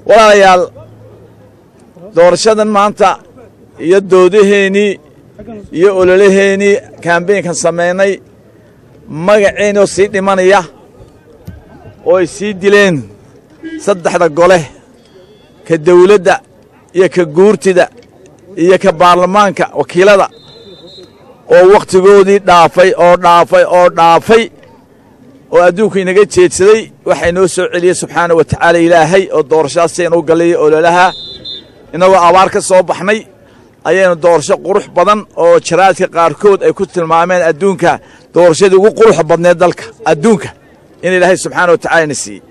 walaalayaal doorashadan maanta iyo doodaheennii iyo ololaheennii kambeynkan samaynay magaceennoo sii dhimanaya oo ay sii dileen saddexda gole ka dawladda iyo ka guurtida iyo ka baarlamaanka wakiilada oo wakhtigoodii dhaafay oo dhaafay oo dhaafay oo adduunku inaga jeedsaday waxaa inoo soo celiyey subxaana wa tacaala ilaahay oo doorashadaasaynu gallaya ololaha innagoo abaar ka soo baxnay ayaynu doorasho qurux badan oo jaraadka qaarkood ay ku tilmaameen adduunka doorashadii ugu quruxa badneed dalka adduunka in ilaahay subxaana wa tacala ina siiyey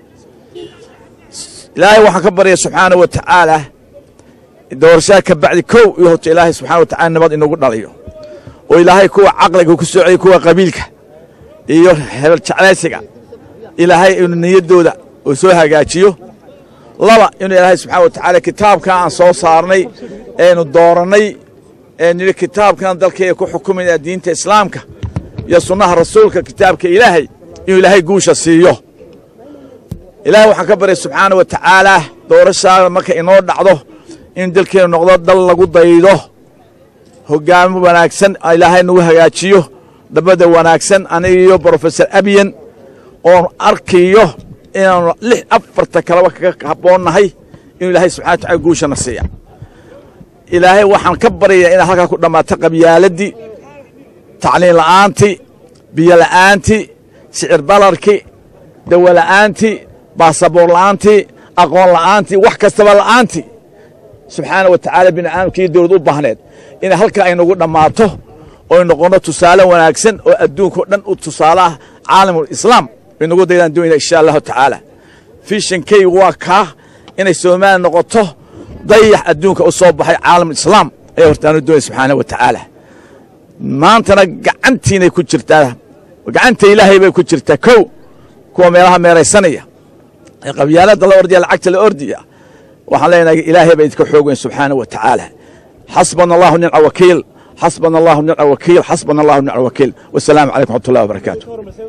ilaahay waxaan ka baryaya subxaana wa tacaala doorashada ka bacdi kow iyo horta ilaahay subxana wa tacala nabad inagu dhalayo oo ilaahay kuwa caqliga ku soo celiyo kuwa qabiilka iyo hebel jeclaysiga ilaahay inuu niyaddooda uu soo hagaajiyo laba inuu ilaahay subxana wa tacaala kitaabkan aan soo saarnay eenu doorannay ee nidhi kitaabkan dalkayga ku xukumayna diinta islaamka iyo sunnaha rasuulka kitaabka ilaahay inuu ilaahay guusha siiyo ilaahay waxaan ka baryay subxaana wa tacaalaa doorashaada marka inoo dhacdo in dalkeennu noqdo dal lagu daydo hoggaamo wanaagsan ilaahay nagu hagaajiyo dhabbada wanaagsan aniga iyo brofesor abiyan oon arkayo inaanu lix afarta kaleba kaga habboonnahay inuu ilaahay subxana wa tacala guushana siiya ilaahay waxaan ka baryayaa inaad halkaa ku dhammaato qabyaaladii tacliin la'aantii biyo la'aantii sicir balarkii dawo la'aantii baasaboor la'aantii aqoon la'aantii wax kastaba la'aantii subxaana wa tacaala bini aadamkii dowlad u baahneed inay halkaa aynagu dhammaato oy noqonno tusaale wanaagsan oo adduunkao dhan u tusaale ah caalamul islaam baynagu daydaan doonayna insha allahu tacaala fishankaygu waa kaa inay soomaaliya noqoto dayax adduunka u soo baxay caalamul islaam ayaa hortaanu doonaya subxaana wa tacaala maantana gacantiinay ku jirtaa gacanta ilaahay bay ku jirtaa kow kuwa meelaha meeraysanaya ee qabyaaladda la ordaya lacagta la ordaya waxaan leenahay ilaahay baa idinka xoog weyn subxaana wa tacaala xasbana allahu nicma wakiil xasbana allahu nicma wakiil xasbana allahu nicma wakiil wasalaamu calaykum waxmat ullahi wabarakaatu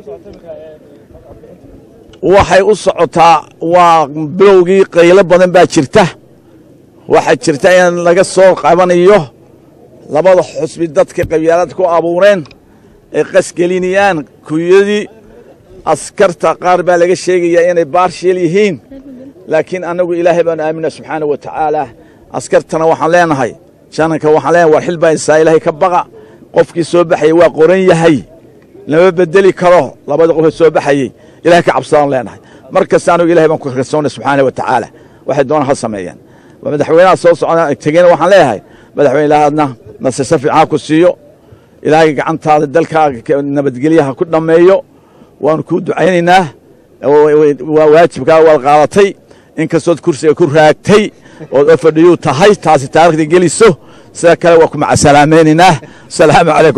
waxay u socotaa waa bilowgii qaylo badan baa jirta waxaa jirta in laga soo qabanayo labada xusbi dadka qabyaalada ku abuureen ay qasgelinayaan kuyadii askarta qaar baa laga sheegayaa inay baarsheel yihiin laakiin annagu ilaahay baanu aamina subxaana wa tacaala askartana waxaan leenahay jananka waxaan leenahay war xil baa isaa ilaahay ka baqa qofkii soo baxayey waa qoran yahay lama bedeli karo labada qofee soo baxayey ilahay ka cabsadaan leenahay mar kasta anugu ilahay baan ku kalsoonay subxaana wa tacaala waxay doonaan ha sameeyeen madaxweynaha soo socda tegeyna waxaan leeyahay madaxweyne ilaahadna nasirsa fiican ku siiyo ilaahay gacantaada dalkaaga nabadgelyaha ku dhammeeyo waanu kuu ducaynaynaa waa waajibkaa waad qaadatay in kastood kursiga ku raagtay ood oo fadhiyuu tahay taasi taarikhda geliso sida kale waa ku macasalaamaynaynaa asalaamu calaykum